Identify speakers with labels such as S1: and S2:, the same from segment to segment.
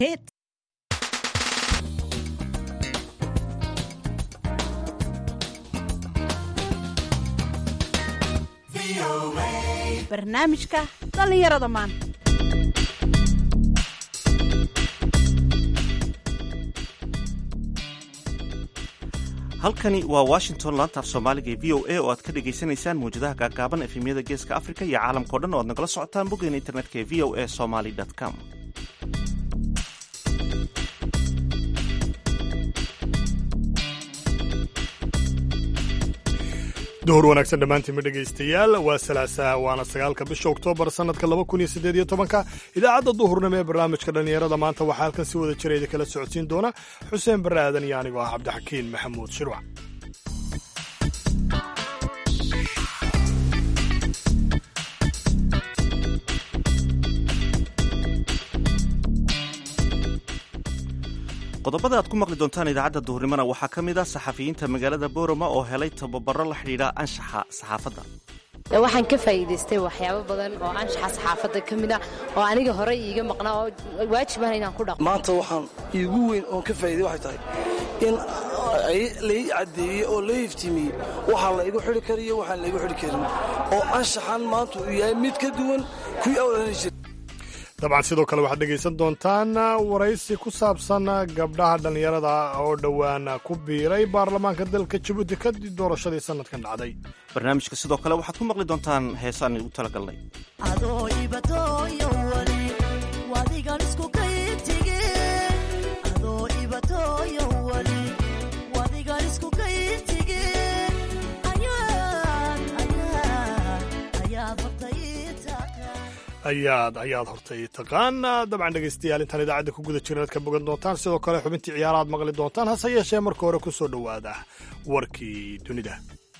S1: Hit. barnaamijka dhallinyarada maanta
S2: halkani waa washington laantaaf soomaaliga ee v o a oo aad ka dhagaysanaysaan mawjadaha gaagaaban efemyada geeska afrika iyo caalamkao dhan oo aad nagala socotaan boggeena internetka ee v o a somaly com
S3: duhur wanaagsan dhammaantiinma dhegaystayaal waa salaasaha waana sagaalka bisha oktoobar sannadka laba kun iyo siddeed iyo tobanka idaacadda duhurnimo ee barnaamijka dhallinyarada maanta waxaa halkan si wada jira idin kala socodsiin doona xuseen barre aadan iyo anigoo ah cabdixakiin maxamuud shirwac
S2: qodobada aad ku maqli doontaan idaacadda duhurnimona waxaa ka mid ah saxafiyiinta magaalada boorama oo helay tababaro la xidhiidha anshaxa saxaafadda
S4: waxaan ka faa'iidaystay waxyaabo badan oo anshaxa saxaafadda ka mid ah oo aniga horey iiga maqnaa oo waajibana inaan ku dhaqmo
S5: maanta waxaan iigu weyn oon ka faa'iday waxay tahay in lai caddeeyey oo la iftiimiyey waxaa laygu xidhi kariyo waxaan laygu xidhi karin oo anshaxan maanta uu yahay mid ka duwan kuwii awlanay jira
S3: dabcan sidoo kale waxaad dhegaysan doontaan waraysi ku saabsan gabdhaha dhallinyarada oo dhowaan ku biiray baarlamaanka dalka jabuuti kadib doorashadii sannadkan dhacday
S2: barnaamijka sidoo kale waxaad ku maqli doontaan heesaan igu talagalnay
S3: ayaad ayaad hortay taqaan dabcan dhegaystayaal intaan idaacadda ku guda jirin aad ka bogan doontaan sidoo kale xubintii ciyaaraad maqli doontaan hase yeeshee marka hore ku soo dhowaada warkii dunida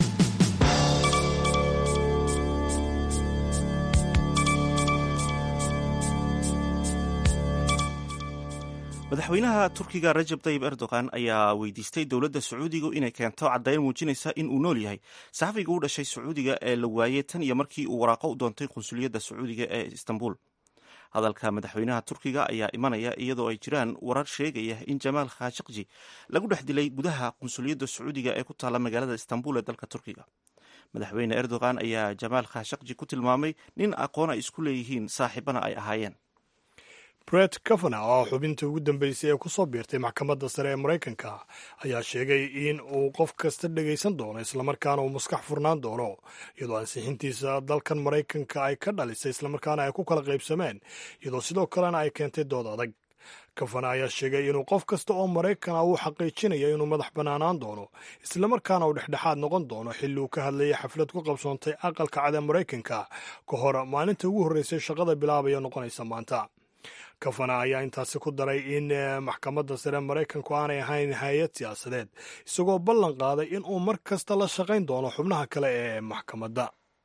S2: madaxweynaha turkiga rajab tayib erdogan ayaa weydiistay dowladda sacuudiga inay keento caddayn muujinaysa in uu nool yahay saxafiga u dhashay sacuudiga ee la waayey tan iyo markii uu waraaqo u doontay qunsuliyadda sacuudiga ee istanbul hadalka madaxweynaha turkiga ayaa imanaya iyadoo ay jiraan warar sheegaya in jamaal khashaqji lagu dhex dilay gudaha qunsuliyadda sacuudiga ee ku taalla magaalada istanbul ee dalka turkiga madaxweyne erdogan ayaa jamaal khashaqji ku tilmaamay nin aqoon ay isku leeyihiin saaxiibana ay ahaayeen
S3: bret kavana oo xubintii ugu dambeysay ee ku soo biirtay maxkamadda sare ee maraykanka ayaa sheegay in uu qof kasta dhegaysan doono islamarkaana uu maskax furnaan doono iyadoo ansixintiisa dalkan maraykanka ay ka dhalisay islamarkaana ay ku kala qaybsameen iyadoo sidoo kalena ay keentay dood adag kavana ayaa sheegay inuu qof kasta oo maraykana uu xaqiijinayo inuu madax bannaanaan doono islamarkaana uu dhexdhexaad noqon doono xilli uu ka hadlayay xaflad ku qabsoontay aqalka cad ee maraykanka ka hor maalinta ugu horreysay shaqada bilaabaya noqonaysa maanta kafana ayaa intaasi ku daray in maxkamadda sare maraykanku aanay ahayn hay-ad siyaasadeed isagoo ballan qaaday in uu mar kasta la shaqayn doono xubnaha kale ee maxkamadda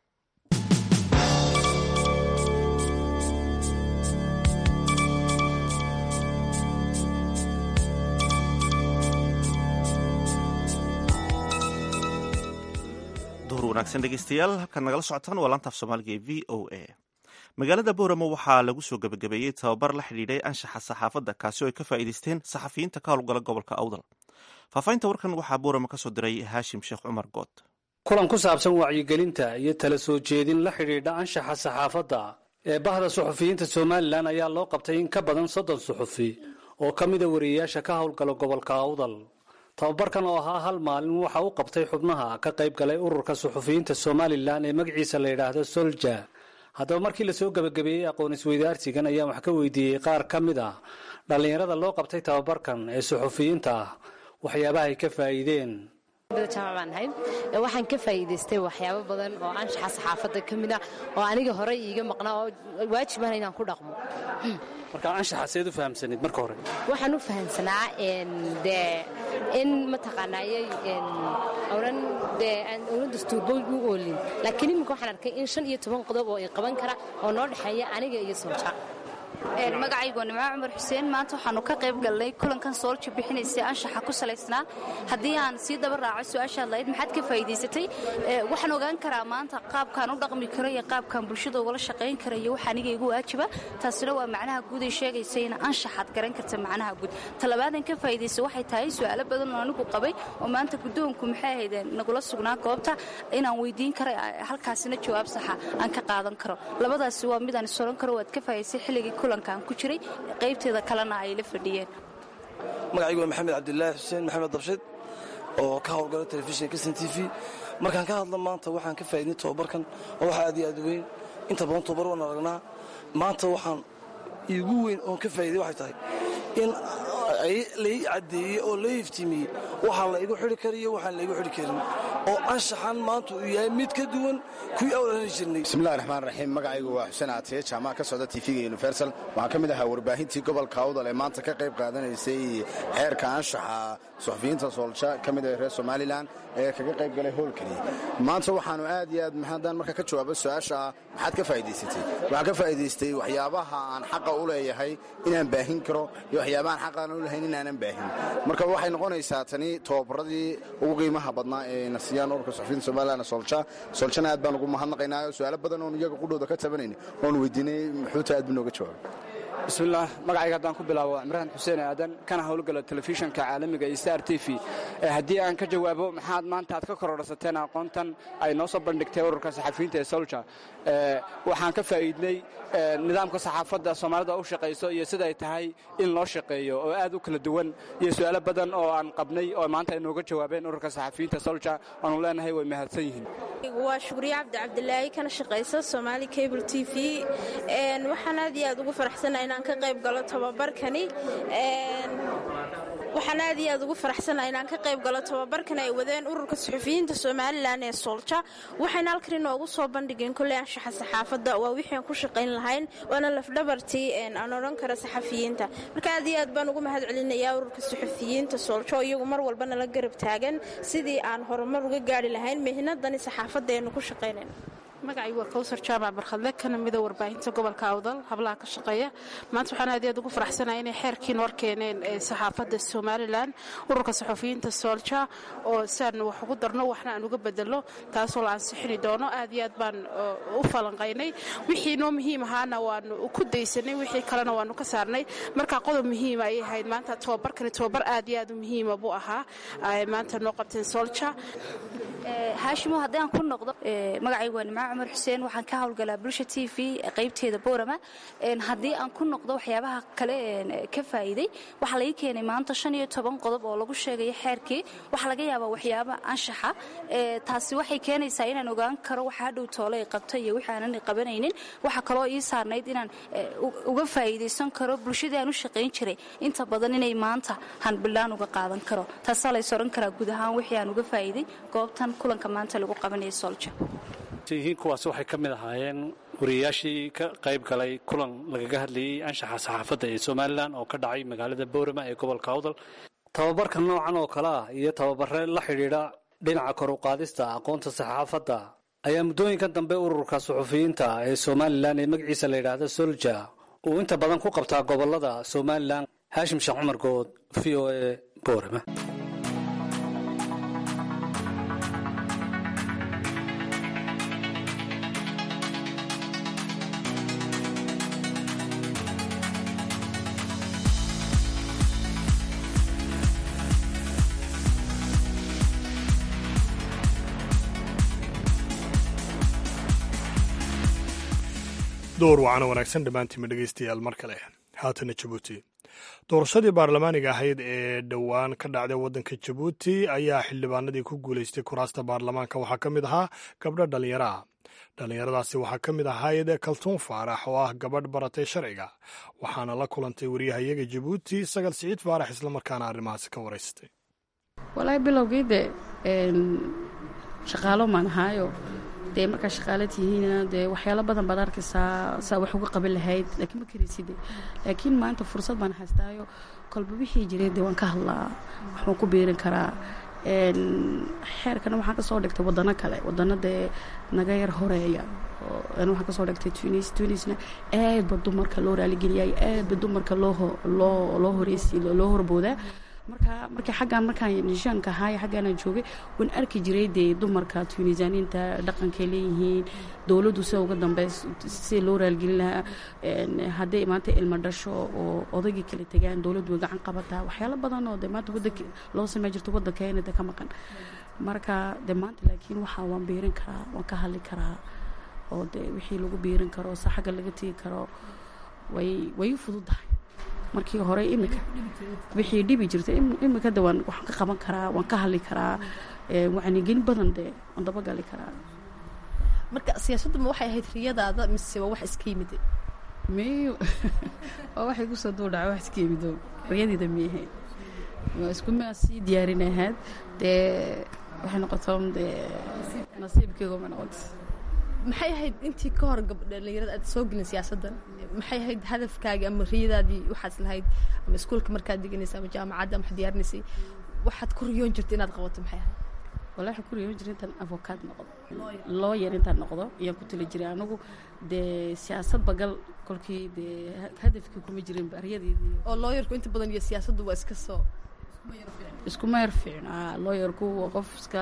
S2: duhur wanaagsan dhegeystayaal halkaad nagala socotaan waa laantaaf soomaaliga ee v o a magaalada booramo waxaa lagu soo gebagabeeyey tababar la xidhiidhay anshaxa saxaafadda kaasi oo ay ka faa'iidaysteen saxafiyiinta ka howlgala gobolka awdal faahfaahinta warkan waxaa booramo ka soo diray haashim sheekh cumar good
S6: kulan ku saabsan wacyigelinta iyo tala soo jeedin la xidhiidha anshaxa saxaafadda ee bahda suxufiyiinta somalilan ayaa loo qabtay in ka badan soddon suxufi oo ka mida wariyeyaasha ka howlgala gobolka awdal tababarkan oo ahaa hal maalin waxa u qabtay xubnaha ka qayb galay ururka suxufiyiinta somalilan ee magaciisa la yidhaahdo solja haddaba markii lasoo gebagabeeyey aqoon isweydaarsigan ayaan wax ka weydiiyey qaar ka mid ah dhallinyarada loo qabtay tababarkan ee suxufiyiinta ah waxyaabaha ay ka faa'iideen
S4: jaamacbaanahay waxaan ka faa'iidaystay waxyaabo badan oo anshaxa saxaafadda ka mid ah oo aniga horey iiga maqnaa oo waajibana inaan ku dhaqmo
S6: marka anshaxa seed u fahamsanayd marka hore
S4: waxaan u fahamsanaa dee in mataqaanaaye oran dee aan oran dastuurba u oolin laakiin iminka waxaan arkay in shan iyo toban qodob oo i qaban kara oo noo dhexeeya aniga iyo solja
S7: magacaygu waa nimco cumar xuseen maanta waxaanu ka qayb galnay kulankan soolja bixinaysay anshaxa ku salaysnaa haddii aan sii daba raaco su-aashaad lahayd maxaad ka faa'iidaysatay waxaan ogaan karaa maanta qaabkaan u dhaqmi karo iyo qaabkaan bulshada ugala shaqayn kara iyo waxa aniga igu waajiba taasina waa macnaha guud ay sheegaysa in anshaxaad garan karta macnaha guud talabaadan ka faa'iidaysa waxay tahay su-aalo badan oo anigu qabay oo maanta guddoonku maxay ahaydeen nagula sugnaa goobta inaan weydiin kara halkaasina jawaab saxa aan ka qaadan karo labadaasi waa midaan isoran karo waad ka faa'idaysay xilligii kulankaan ku jiray qaybteeda kalena ay la fadhiyeen
S5: magacaygu waa maxamed cabdilaahi xuseen maxamed dabshid oo ka howlgala telefishinka sn t v markaan ka hadla maanta waxaan ka faa'iidnay tobabarkan oo waxa aad iyo aad weyn inta badan tobabar waan aragnaa maanta waxaan iigu weyn oon ka faa'iday waxay tahay in lai caddeeyey oo la iftiimiyey waxaa la igu xidhi kariyo waxaan la igu xidhi karin oo anshaxan maanta uu yahay mid ka duwan kuwii awlani jirnay
S8: bismillahi raxmaan raxiim magacaygu waa xuseen aatiye jaamaca ka socda tv-ga universal waxaan ka mid ahaa warbaahintii gobolka awdal ee maanta ka qayb qaadanaysay xeerka anshaxa suxufiyiinta soolja ka mid ah reer somalilan ee kaga qayb galay howlkani maanta waxaanu aad iyo aad haddaan marka ka jawaabo su-aasha maxaad ka faa'idaysatay waxaan ka faa'idaystay waxyaabaha aan xaqa u leeyahay inaan baahin karo iyo waxyaabahaan xaqaan u lahayn inaanan baahin marka waxay noqonaysaa tani tobabaradii ugu qiimaha badnaa ee nasiyaan ururka suxufiyiinta somalilan soolja sooljana aad baan ugu mahadnaqaynaa su-aalo badan oon iyaga qudhooda ka tabanayna oon weydiinay muxuuta aad buu nooga jawaabay
S9: bismillaah magacayga haddaan ku bilaabo cimraan xuseen aadan kana howlgala telefishanka caalamiga iyo star t v haddii aan ka jawaabo maxaad maanta aad ka kororsateen aqoontan ay noo soo bandhigtay ururka saxafiyiinta ee solja waxaan ka faa'iidnay nidaamka saxaafadda soomaalida u shaqayso iyo siday tahay in loo shaqeeyo oo aad u kala duwan iyo su'aalo badan oo aan qabnay oo maanta ay nooga jawaabeen ururka saxafiyiinta solja aanu leenahay way mahadsan yihiin
S10: waa shukriye cabdi cabdilaahi kana shaqaysa somaali cable t v waxaan aad iyo aad ugu faraxsana inaan ka qayb galo tobabarkani waxaan aad iyo aad ugu faraxsanaha inaan ka qayb galo tobabarkan ay wadeen ururka suxufiyiinta somalilan ee soolja waxayna halkan inoogu soo bandhigeen kolley anshaxa saxaafadda waa wixii aan ku shaqayn lahayn waana lafdhabartii aan odhan kara saxafiyiinta marka aad iyo aad baan ugu mahad celinayaa ururka suxufiyiinta soolja oo iyagu mar walbana la garab taagan sidii aan horumar uga gaari lahayn mihnadani saxaafadda aynu ku shaqaynayn
S1: magacaygu waa kawsar jaamac barkhadle kana mida warbaahinta gobolka awdal hablaha ka shaqeeya maanta waxaan aad iyo aad ugu faraxsanaya inay xeerkiin war keeneen saxaafadda somalilan ururka saxufiyiinta soolja oo siaan wax ugu darno waxna aan uga bedelo taasoo la ansixini doono aad iyo aad baan u falanqaynay wixii noo muhiim ahaana waanu ku daysanay wixii kalena waanu ka saarnay marka qodob muhiima ayay ahayd maanta tobabarkani tobabar aad iyo aad u muhiima buu ahaa maanta noo qabteen soolja
S7: haashimo haddii aan ku noqdo magacaygu waa nimco cumar xuseen waxaan ka howlgalaa bulsha t v qaybteeda boorama haddii aan ku noqdo waxyaabaha kale ka faa'iiday waxaa laga keenay maanta shan iyo toban qodob oo lagu sheegayo xeerkii waxaa laga yaabaa waxyaaba anshaxa taasi waxay keenaysaa inaan ogaan karo waxa hadhow toole ay qabto iyo wixii aanan qabanaynin waxaa kaloo ii saarnayd inaan uga faa'iidaysan karo bulshadii aan u shaqayn jiray inta badan inay maanta hanbilaan uga qaadan karo taasaa lays odhan karaa guud ahaan wixii aan uga faa'iiday goobtan kulanka maanta lagu qabanaya solja
S6: yihiin kuwaas waxay ka mid ahaayeen wariyayaashii ka qayb galay kulan lagaga hadlayey anshaxa saxaafadda ee somalilan oo ka dhacay magaalada boorama ee gobolka awdal tababarka noocan oo kale ah iyo tababare la xidhiidha dhinaca kor u qaadista aqoonta saxaafadda ayaa muddooyinkan dambe ururka suxufiyiinta ee somalilan ee magaciisa la yidhaahda solja uu inta badan ku qabtaa gobolada somalilan haashim sheekh cumar good v o e boorama
S3: door wacana wanaagsan dhammaantiinma dhegaystayaal mar kale haatana jabuuti doorashadii baarlamaaniga ahayd ee dhowaan ka dhacday waddanka jabuuti ayaa xildhibaanadii ku guulaystay kuraasta baarlamaanka waxaa ka mid ahaa gabdho dhallinyaro ah dhallinyaradaasi waxaa ka mid ahayd kaltuun faarax oo ah gabadh baratay sharciga waxaana la kulantay wariyahayaga jabuuti sagal siciid faarax islamarkaana arrimahaasi ka waraystay
S11: walaahi bilowgii de shaqaalo maan ahaayo dee markaa shaqaala tihiina dee waxyaalo badan baad arkaysaa saa wax uga qaban lahayd laakiin ma karayside laakiin maanta fursad baan haystaayo kolba wixii jiray dee waan ka hadlaa waxbaan ku biirin karaa xeerkana waxaan kasoo dhigtay wadano kale wadano dee naga yar horeeya waxaan kasoo dhigtay tunis tunisna aad ba dumarka loo raaligeliyayo aad ba dumarka loo loo loo horeysi loo horboodaa marka markii xaggaan markaan nishaanka ahaay xaggaanaan joogay waan arki jiray dee dumarka tunisaniinta dhaqankay leeyihiin dowladdu sida uga dambeys sida loo raalgelin lahaa hadday maanta ilmo dhasho oo odaygii kala tegaan dowladdu way gacan qabataa waxyaalo badan oo dee maanta waddanka loo samey jirto waddankeena de ka maqan marka dee maanta laakiin waxaa waan biirin karaa waan ka hadli karaa oo dee wixii lagu biirin karo se xagga laga tegi karo way way u fududahay markii hore imika wixii dhibi jirta imika de waan waxaan ka qaban karaa waan ka hadli karaa wacnigelin badan dee waan dabagali karaa
S12: marka siyaasaddu ma waxay ahayd riyadaada mise waa wax iska yimid
S11: miy waa waxay kusoo duudhaca wax iska yimido riyadiida miyahayd waa iskuma sii diyaarin ahayd dee waxay noqoto dee nasiibkeegu ma noqoto
S12: maxay ahayd intii ka hor dhalinyarada aad soo gelin siyaasaddan maxay ahayd hadafkaaga ama riyadaadii waxaad lahayd ama iskuolka markaad deganaysa ama jaamacadda ama waxaad diyaarinaysay waxaad ku riyoon jirta inaad qabato maxay ahayd
S11: wala waxaan ku riyoon jiray intaan avokaad noqdo looyer intaan noqdo ayaan ku tali jiray anagu dee siyaasad bagal kolkii dee hadafkii kuma jirin baryadeedii
S12: oo looyarku inta badan iyo siyaasaddu waa iska soo
S11: iskuma yar fiicna looyarku waa qof iska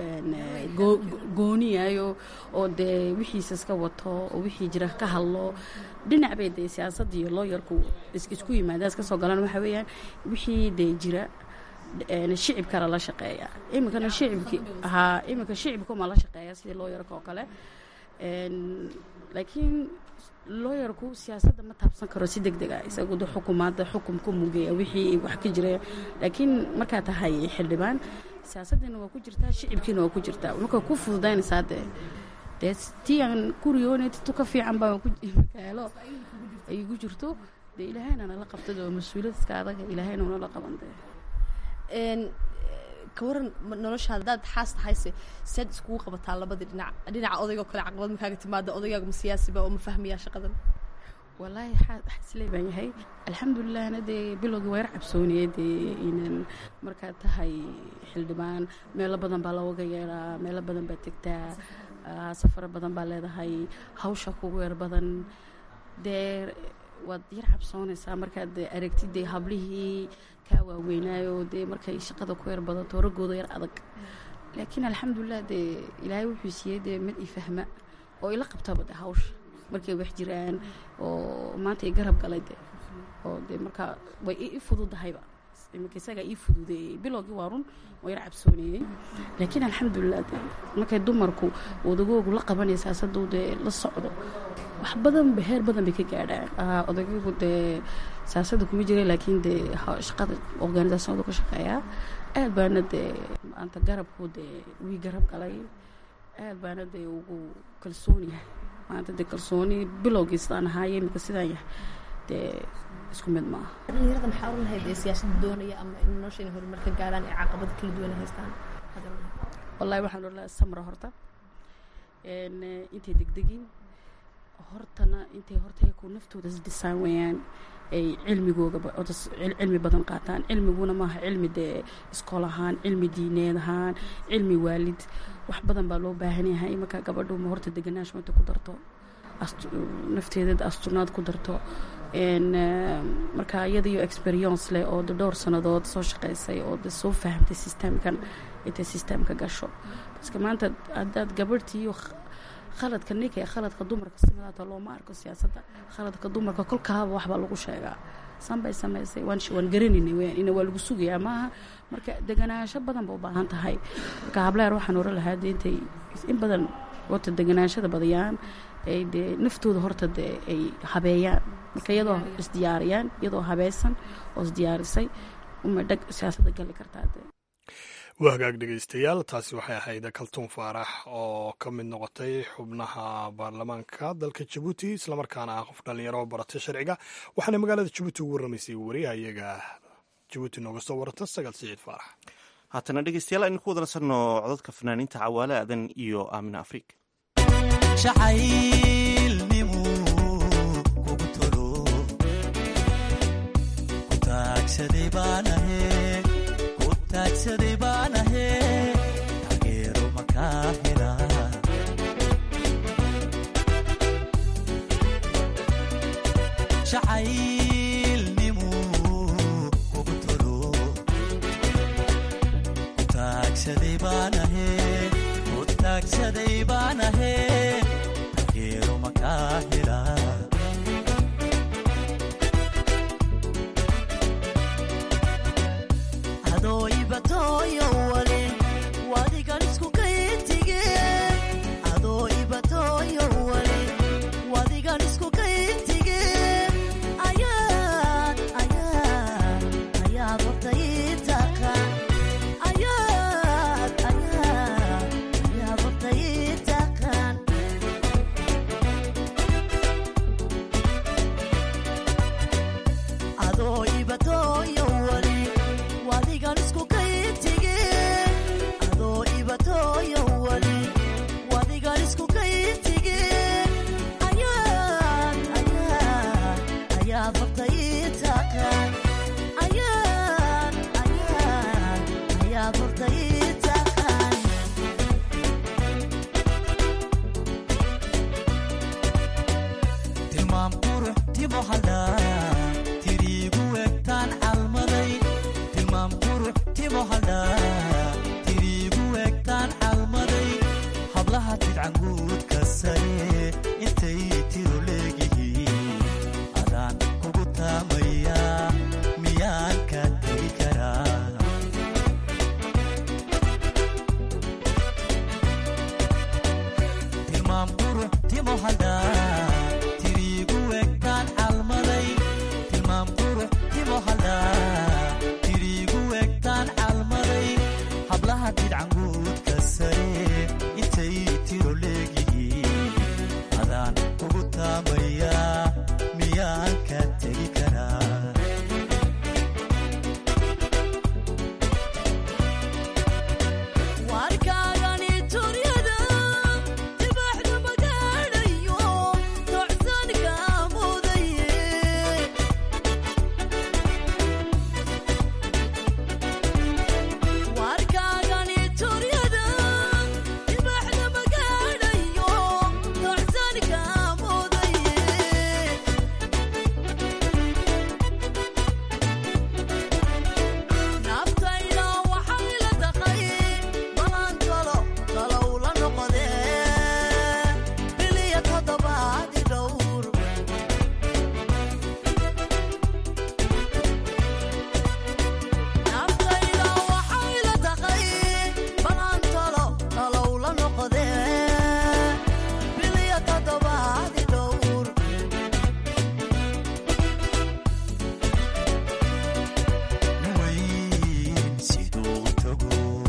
S11: gooniyayo oo dee wixiisa iska wato oo wixii jira ka hadlo dhinac bay dee siyaasadda iyo looyarku isku yimaadaan iska soo galaan waxaa weeyaan wixii dee jira shicibkana la shaqeeya iminkana shicibki haa iminka shicibkuma la shaqeeya sidii looyarka oo kale laakiin looyarku siyaasadda ma taabsan karo si deg deg a isagu de xukumaadda xukum ku mugeeya wixii wax ka jira laakiin markaa tahay xildhibaan siyaasaddiina waa ku jirtaa shicibkiina waa ku jirtaa marka ku fududaynaysaa dee dee tii aan ku riyoonay tu ka fiican baa kaalo ay ku jirto dee ilaahayna nala qabtay oo mas-uuliyad iska adaga ilaahayna nala qaban dee
S12: ka waran noloshaada hadaad xaas tahayse saad iskugu qabataa labadii dhinac dhinaca odaygoo kale caqabad makaaga timaada odaygaaga ma siyaasiba oo ma fahmayaa shaqadan
S11: wallaahi xaaslee baan yahay alxamdulilahna dee bilowgii waa yar cabsooniyey dee inaan markaad tahay xildhibaan meelo badan baa looga yeeraa meelo badan baad tegtaa safaro badan baa leedahay hawsha kugu yar badan dee waad yar cabsoonaysaa markaad aragtid dee hablihii kaa waaweynaayo dee markay shaqada ku yar badato raggooda yar adag laakiin alxamdulilah dee ilaahay wuxuu siiyey dee mid i fahma oo ila qabtaba de hawsha markay wax jiraan oo maanta i garab galay de oo dee markaa way i fududahayba iminka isagaa ii fududeeyey bilowgii waa run waa yar cabsoonayey laakiin alxamdulilah de markay dumarku odagoogu la qabanaysaa saduu dee la socdo wax badan heer badan bay ka gaadhaan odagaygu dee siyaasadda kuma jira laakiin dee shaqada organisationadu ka shaqeeyaa aad baana dee maanta garabku dee wii garab galay aad baana dee ugu kalsoon yahay maanta dee kalsooni bilowgii sidaan ahaaye imika sidaan yahay dee isku mid maaha
S12: dhalinyarada maxaa oran lahayd ee siyaasadda doonaya ama in nolosha inay horumar ka gaaraan ee caqabada kala duwan ay haystaan
S11: wallahi waxaan oran lahaa samra horta intay degdegin hortana intay horta ku naftooda isdhisaan weeyaan ay cilmigooga cilmi badan qaataan cilmiguna maaha cilmi dee iskool ahaan cilmi diineed ahaan cilmi waalid wax badan baa loo baahan yahay imanka gabadhu ma horta deganaansho inta ku darto nafteeda astunaad ku darto marka iyadaiyo experience leh oo de dhowr sannadood soo shaqaysay oo de soo fahamtay systemkan intay systemka gasho baska maanta haddaad gabadhtiiyo khaladka ninka ee khaladka dumarka sidaata looma arko siyaasadda khaladka dumarka kolkaaba waxbaa lagu sheegaa sanbay samaysay waan garanayna weyaan ina waa lagu sugayaa maaha marka deganaansho badan ba u baahan tahay marka hableer waxaan oran lahaa de intay in badan horta deganaanshada badiyaan ay dee naftooda horta dee ay habeeyaan marka iyadoo isdiyaariyaan iyadoo habeysan oo isdiyaarisay umay dhag siyaasadda gali kartaa dee
S3: waa hagaag dhegeystayaal taasi waxay ahayd kaltuun faarax oo ka mid noqotay xubnaha baarlamaanka dalka jabuuti islamarkaana ah qof dhallinyaro oo baratay sharciga waxaana magaalada jabuuti ugu warramaysay wariyaha iyaga jabuuti nooga soo warata sagaal siciid faarax
S2: haatana dhegeystayaal aynu ku wada nasanno codadka fanaaniinta cawaale aadan iyo aamina afriik
S13: taagsaday baan ahe taagsaday baanahe ku taagsaday baanahe geero makaa hela adoo ibatooyo wale wadigan isku kayintige adoo ibatooyo wale wadigan isku kayintige ayaad ayaad ayaad horta ii taqaan ayaad ayaad ayaad horta ii taqaan adoo ibatooyo wale wadigan isku kayintige adoo ibatooyo wale wadigan isku kayintige ayaad ayaad ayaad horta ii taqaan ayaad ayaad ayaad horta ii taqaan tilmaam qurux timo hadhaa tiriigu egtaan calmaday tilmaam qurux timo hadhaa tiriigu egtaan calmaday hablaha tidcanguudka sare intay tiro leegihiin adaan kugu taamayaa miyaan ka tegi karaa tilmaam qurux timo hadhaa tiriigu egtaan calmaday tilmaam qurux timo hadhaa tiriigu egtaan calmaday hablaha tidcanguudka sare intay tiro leegihiin adaan kugu taamayaa miyaan ka tegi karaa warkaagani turyada dibaxda magaadhayo tocsanka mudaye warkaagani turyada dibaxda magaadhayo tocsanka mudaye naftayda waxay la taqay balan talo talow la noqodee biliya toddobaadi dhowr naftayda waxay la taqay balan talo talow la noqodee biliya toddobaadi dhowr weyn siduu u tago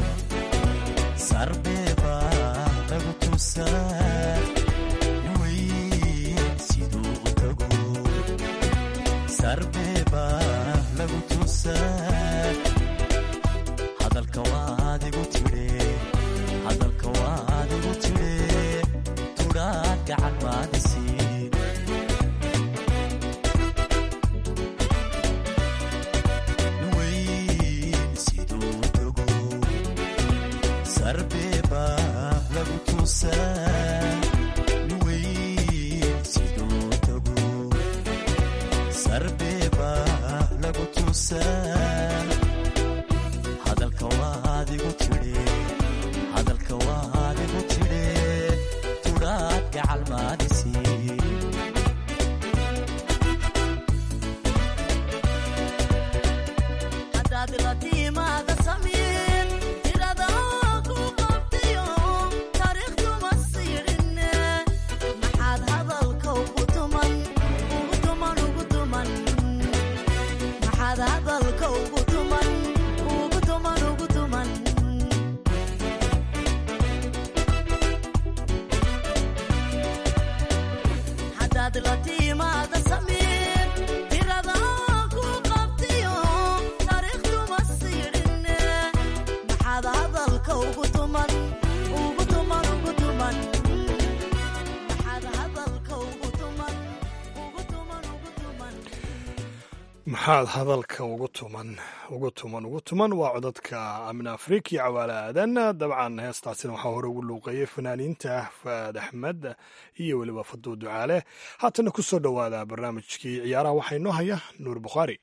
S13: sarbeeba lagu tusaa weyn siduu u tago sarbeeba lagu tusaa hadalka waad igu tidhe hadalka waad igu tidhe tudhaad gacan maadisiin weyn siduu u tago sarbeeba lagu tusaa weyn siduu u tago sarbeeba lagu tusaa hadalka waad igu tidhe hadalka waad igu tidhe tudhaad gacal maadisiin hadaad la tiimaada samiin tirada ku qabtayo taariikhduma siidhinne maxaad hadalka ugu tuman ugu tuman ugu tuman maxaad hadalka ugu tuman ugu tuman ugu tuman hadaad la tiimaada samiin tirada ku qabtayo taariikhduma siidhinne maxaad hadalka ugu tuman ugu tuman ugu tuman maxaad hadalka ugu tuman ugu tuman ugu tuman
S3: maxaad hadalka ugu tuman ugu tuman ugu tuman waa codadka amin afriki iyo cawaale aadan dabcan heestaasina waxaa hore ugu luuqeeyey fanaaniinta faad axmed iyo weliba faduu ducaale haatana ku soo dhowaada barnaamijkii ciyaaraha waxaa inoo haya nuur bukhaari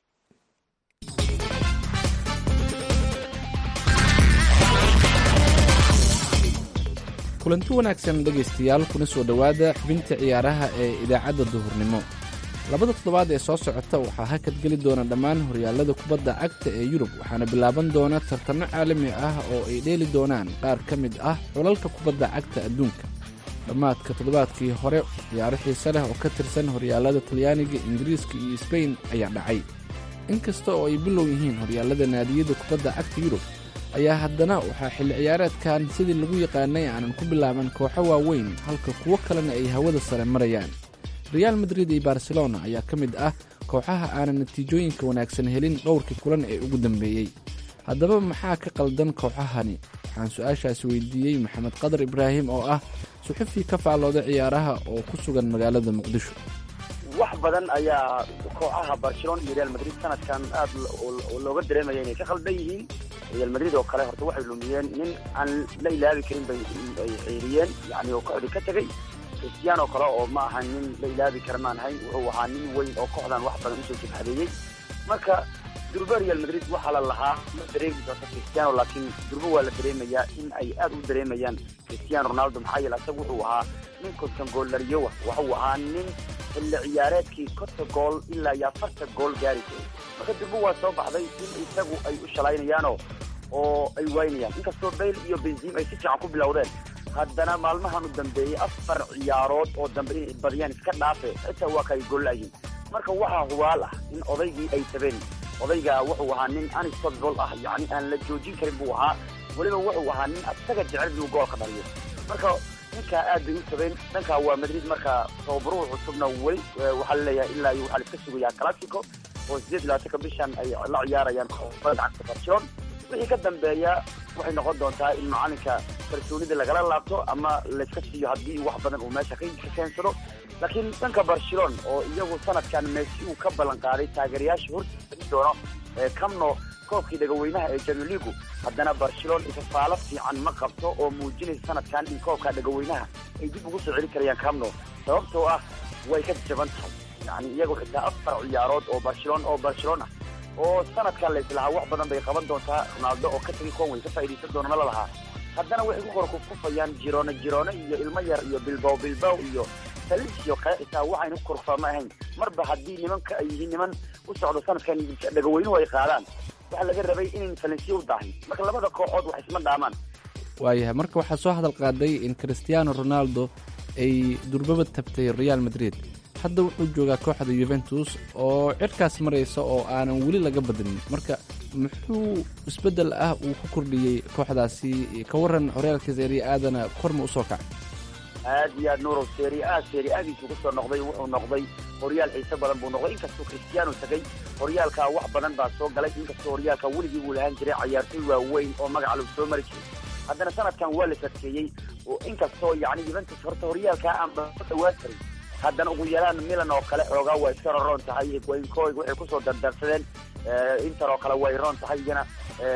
S14: kulanti wanaagsan dhegaystayaal kuna soo dhowaada xubinta ciyaaraha ee idaacadda duhurnimo labada toddobaad ee soo socota waxaa hakad geli doona dhammaan horyaallada kubadda cagta ee yurub waxaana bilaaban doona tartanno caalami ah oo ay dheeli doonaan qaar ka mid ah xulalka kubadda cagta adduunka dhammaadka toddobaadkii hore ciyaaro xiise leh oo ka tirsan horyaallada talyaaniga ingiriiska iyo sbain ayaa dhacay inkasta oo ay bilow yihiin horyaallada naadiyada kubadda cagta yurub ayaa haddana waxaa xilli ciyaareedkan sidii lagu yaqaanay aanan ku bilaaban kooxo waaweyn halka kuwo kalena ay hawada sare marayaan reaal madrid iyo barcelona ayaa ka mid ah kooxaha aanan natiijooyinka wanaagsan helin dhowrkii kulan ee ugu dambeeyey haddaba maxaa ka qaldan kooxahani waxaan su-aashaas weydiiyey maxamed qadar ibraahim oo ah suxufi ka faallooda ciyaaraha oo ku sugan magaalada muqdisho
S15: wax badan ayaa kooxaha barcelona iyo real madrid sanadkan aad looga dareemaya inay ka khaldan yihiin real madrid oo kale horta waxay lumiyeen nin aan la ilaabi karin bay ay ciiriyeen yani oo kooxdii ka tegey cristiano kale oo ma aha nin la ilaabi kara maan ahayn wuxuu ahaa nin weyn oo kooxdan wax badan usoo jibhadeeyey marka durba real madrid waxaa la lahaa ma dareemi doonto cristiano laakiin durba waa la dareemayaa in ay aad u dareemayaan cristiano ronaldo maxaa yeele asaga wuxuu ahaa nin konton gool dhaliyowa waxuu ahaa nin xilli ciyaareedkii konta gool ilaa iyo afarta gool gaari jiray marka durba waa soo baxday in isagu ay u shalaynayaanoo oo ay waynayaan inkastoo bayl iyo benzim ay si fiican ku bilowdeen haddana maalmahan u dambeeyey afar ciyaarood oo dambe inay badiyaan iska dhaafe xitaa waa kay gollayiin marka waxaa hubaal ah in odaygii ay tabeen odayga wuxuu ahaa nin unstoppable ah yacni aan la joojin karin buu ahaa weliba wuxuu ahaa nin asaga jecel inuu goolka dhaliyo marka ninkaa aad bay u tabeen dhankaa waa madrid marka tababaruhu cusubna weli waxaa laleeyahay ilaa iyo waxaa la iska sugayaa classico oo sideed labaatanka bishan ay la ciyaarayaan kubadda cagta barcelona wixii ka dambeeya waxay noqon doontaa in macalinka kalsoonida lagala laabto ama layska siiyo haddii wax badan uu meesha ka keensado laakiin dhanka barcelona oo iyagu sanadkan messi uu ka ballan qaaday taageerayaasha hortiisa doono camno koobkii dhagaweynaha ee jamiiligu haddana barcelona ifafaalo fiican ma qabto oo muujinaysa sanadkan in koobka dhagaweynaha ay dib ugu soo celi karayaan camno sababtoo ah way ka jaban tahay yani iyagu xitaa afar ciyaarood oo barcelona oo barcelona oo sanadkan laislahaa wax badan bay qaban doontaa ronaldo oo ka tegay kuwan way ka faa'iidaysan doonana la lahaa haddana waxay ku kor kufkufayaan jiroone jiroone iyo ilmo yar iyo bilbow bilbow iyo saliisyo kale xitaa waxayna ku korfaama ahayn marba haddii nimanka ay yihiin niman u socdo sanadkan dhagaweynuhu ay qaadaan waxaa laga rabay inayn falensiya u daahin marka labada kooxood wax isma dhaamaan
S14: waayahay marka waxaa soo hadal qaaday in cristiano ronaldo ay durbaba tabtay real madrid hadda wuxuu joogaa kooxda yuventus oo cirkaas maraysa oo aanan weli laga badinin marka muxuu isbeddel ah uu ku kordhiyey kooxdaasi ka waran horyaalka seria aadana korma usoo kacay
S15: aad iyo aad nuurow seria a seria adiisu kusoo noqday wuxuu noqday horyaal xiise badan buu noqday inkastuu cristiano tagay horyaalkaa wax badan baa soo galay inkastoo horyaalka weligii buu lahaan jiray cayaartoy waaweyn oo magaca lagu soo mari jiray haddana sanadkan waa la sadkeeyey oo inkastoo yacni yuventus horta horyaalkaa aan dhawaan karin haddana ugu yaraan milan oo kale xoogaa waa iska roroon tahay waynkoig waxay kusoo dardarsadeen inter oo kale way roon tahay iyana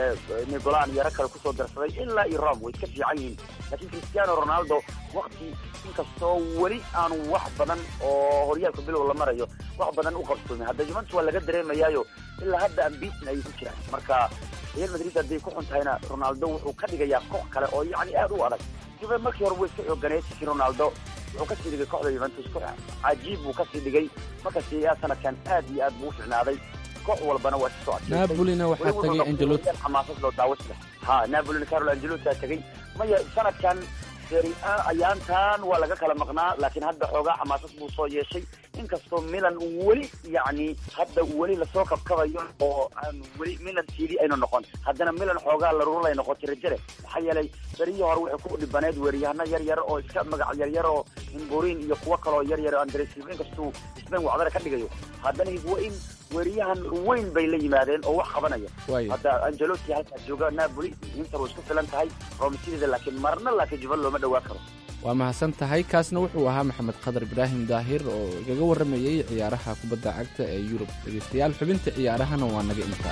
S15: nigolan yaro kale kusoo darsaday ilaa iyo rome way iska fiican yihiin laakiin cristiano ronaldo wakti inkastoo weli aanu wax badan oo horyaalka bilow la marayo wax badan u qabsoomin hadda juventus waa laga dareemayaayo ilaa hadda ambitin ayay ku jiraan marka real madrid hadday ku xun tahayna ronaldo wuxuu ka dhigayaa koox kale oo yacni aad u adag juve markii hore way iska xooganeed laakiin ronaldo wuxuu kasii dhigay kooxda yuventus koox cajiib buu kasii dhigay marka seria sanadkan aad iyo aad buu u ficnaaday koox walbana waa isoo
S14: napolina waxaa tagay angelotti
S15: xamaasad loo daawas leh ha napolina carlo angelotti aa tagay maya sanadkan seria ayaantan waa laga kala maqnaa laakiin hadda xoogaa xamaasad buu soo yeeshay inkastoo milan weli yacni hadda weli lasoo kabkabayo oo aan weli milan tiidi aynu noqon haddana milan xoogaa larurulay noqotay rajale maxaa yeelay berihii hore waxay ku dhibaneed weeriyahano yar yar oo iska magac yar yar oo imburin iyo kuwo kaloo yar yar oo andres silva inkastuu spain wacdara ka dhigayo haddana higwain weeriyahan weyn bay la yimaadeen oo wax qabanaya hadda angelotti halkaa jooga napoli inter way isku filan tahay romsideeda laakiin marna laakiin juvan looma dhawaan karo
S14: waa mahadsan tahay kaasna wuxuu ahaa maxamed qadar ibraahim daahir oo igaga warramayey ciyaaraha kubadda cagta ee yurub dhegeystayaal xubinta ciyaarahana waa naga intaa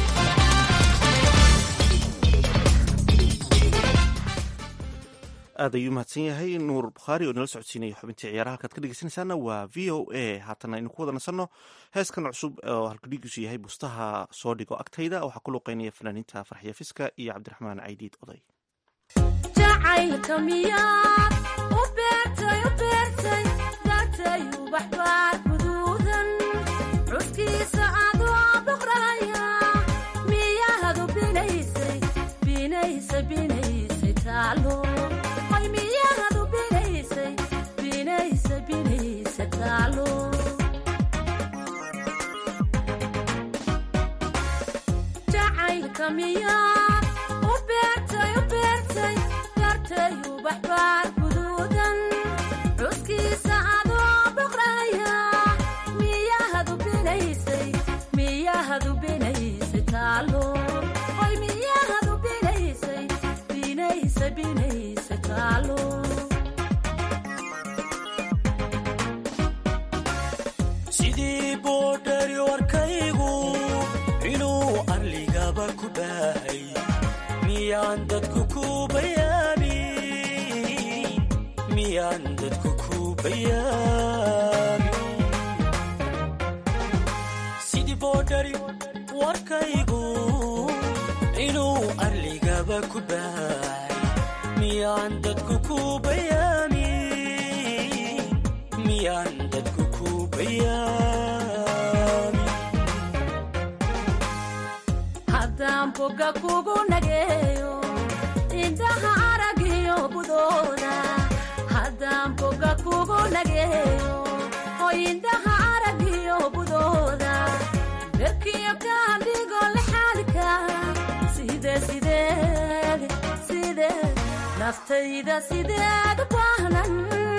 S2: aad ayuu mahadsan yahay nuur bukhaari oo nala socodsiinaya xubintii ciyaaraha halkaad ka dhegeysanaysaana waa v o a haatana aynu ku wada nasanno heeskan cusub oo halkudhigiisu yahay bustaha soo dhigo agtayda waxaa ku luqeynaya fanaaniinta farxiya fiska iyo cabdiraxmaan caydiid oday
S16: jacaylka miyaad u beertay u beertay dartay ubaxbaar guduudan cuskiisa adoo boqraya miyaadu binaysay binaysa binaysay taalo ay miyaadu binaysay binaysa binaysa taalo jacaylka miyaad u beertay u beertay dartay ubaxbaar guduudan cuskiisa adoo boqraya miyaadu binaysay miyaadu binaysay taalo oy miyaadu binaysay binaysa binaysa taalo
S17: sidii boodhari warkaygu inuu arligaba ku baahay miyaan dadku ku bayaamin miyaan dadku ku bayaamin sidii boodhari warkaygu inuu arligaba ku baahay miyaan dadku ku bayaamin miyaan dadku ku bayaamin
S16: haddaan boga kugu nageeyo indhaha aragiyo budooda haddaan boga kugu nageeyo oo indhaha aragiyo budooda berkiyo kaan dhigo lexaalka side sideed sideed naftayda sideed u baahnan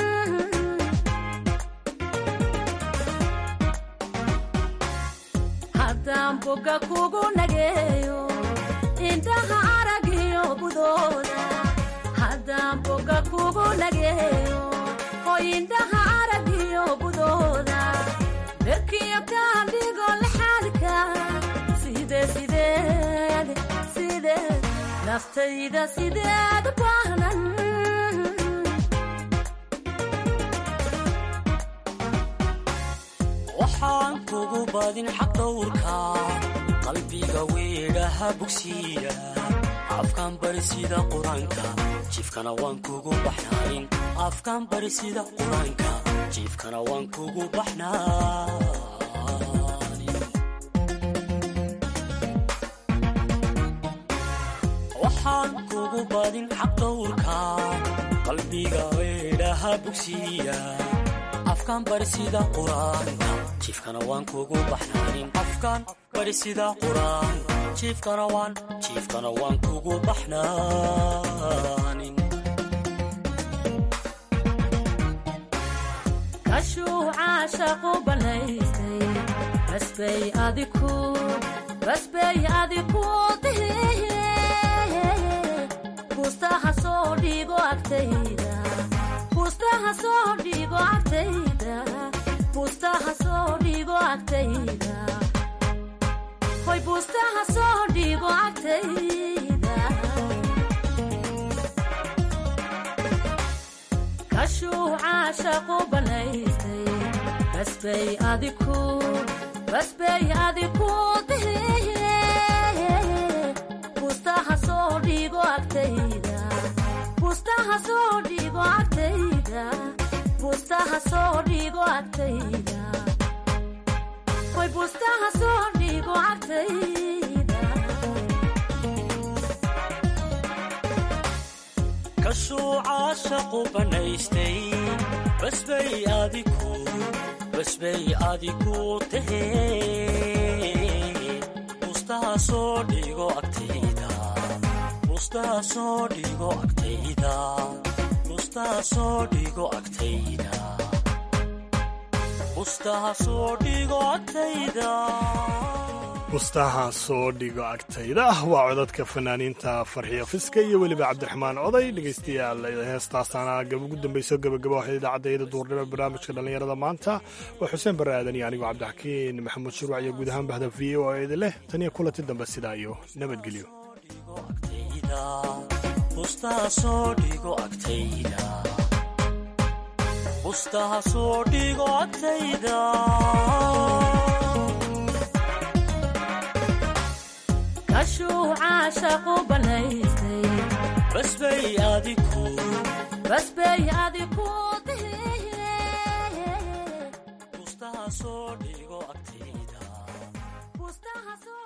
S16: haddaan boga kugu nageeyo indhaha aragiyo budooda haddaan boga kugu nageeyo oo indhaha aragiyo budooda berkiyo kaan dhigo lexaalka side sideed sideed naftayda sideed u baahnan
S17: waxaan kugu badin xaq dhowrka qalbiga weedhaha bugsiya afkaan bari sida qur-aanka jiifkana waan kugu baxnaanin afkaan bari sida qur-aanka jiifkana waan kugu baxnaanin waxaan kugu badin xaq dhowrka qalbiga weedhaha bugsiya afkaan bari sida qur-aanka jiifkana waan kugu baxnaanin afkaan bari sida qur-aan jiifkana waan jiifkana waan kugu baxnaanin
S16: kashuuca shaqu banaystay basbay adiku basbay adiku dihiye bustaha soo dhigo agtayda bustaha soo dhigo agtayda bustaha soo dhigo agtayda hoy bustaha soo dhigo agtayda kashuuca shaqu banaystay basbay adiku basbay adiku dihiye bustaha soo dhigo agtayda bustaha soo dhigo agtayda bustaha soo dhigo agtayda hoy bustaha soo dhigo agtayda
S17: kashuuca shaqu banaystay basbay adiku basbay adiku tahee bustaha soo dhigo agtayda bustaha soo dhigo agtayda bustaha soo dhigo agtayda bustaha soo dhigo agtayda
S3: bustaha soo dhigo agtayda waa codadka fanaaniinta farxiyo fiska iyo weliba cabdiraxmaan oday dhegaystayaal heestaasaana ugu dambayso gabagaba waxay idaacadayada duurnimo barnaamijka dhallinyarada maanta waa xuseen barre aadan iyo anigoo cabdixakiin maxamuud shuruuc iyo guud ahaan bahda v o idin leh tan iyo kulanti dambe sidaa iyo nabadgelyo
S17: bustaha soo dhigo agtayda bustaha soo dhigo agtayda
S16: kashuuca shaqu banaystay
S17: basbay adiku
S16: basbay adiku
S17: bustaha soo dhigo agtayda
S16: bustaha soo